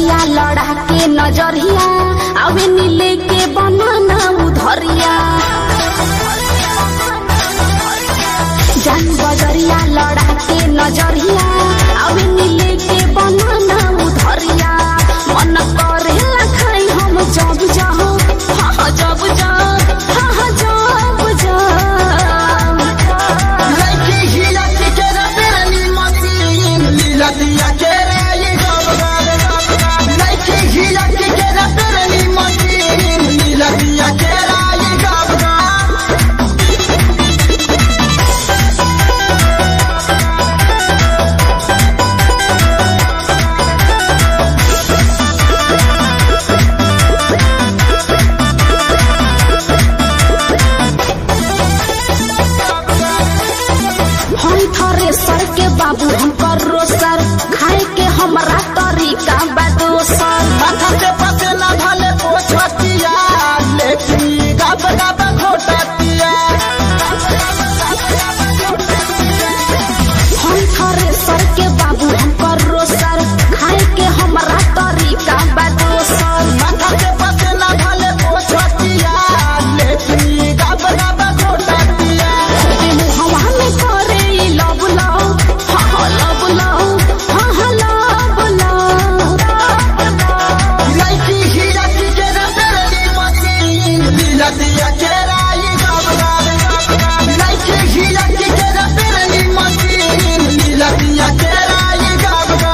बजरिया लड़ा के नजरिया अवे नीले के बनाना उधरिया जान बजरिया लड़ा के नजरिया अवे नीले के बनाना उधरिया मन करे खाई हम जब जाओ हाँ हाँ जब जाओ हाँ हाँ जब जाओ लड़की ही लड़की के रबेली मसीन लीलतिया के राई गबगा लड़की ही लड़की के रबेली मसीन लीलतिया के राई गबगा हम थरे सर के बाबू हम करो सर खाए के हमरा तरीका बा दोसर माथा से पसेला भले पोछतिया लेकिन गब गब घोटतिया हम थरे सर के बाबू हम करो सर खाए के हमरा तरीका बा दोसर माथा से पसेला भले पोछतिया लेकिन गब गब घोटतिया हवा में करे ई लव लव हाँ हाँ लव लव हाँ हाँ लव लव लड़की ही लड़की के रबेली मसीन लीलतिया के राई गबगा लड़की ही लड़की के रबेली मसीन लीलतिया के राई गबगा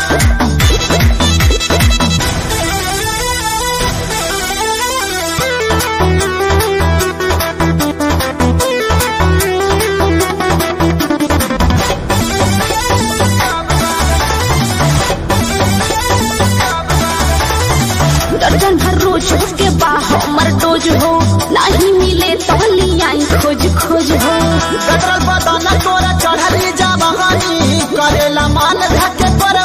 दर्जन भर रोज के बा हमर डोज हो नहीं मिले तो लियाई खोज खोज हो कतरल बदन तोरा चढ़ली जा बहानी करेला मान धके पर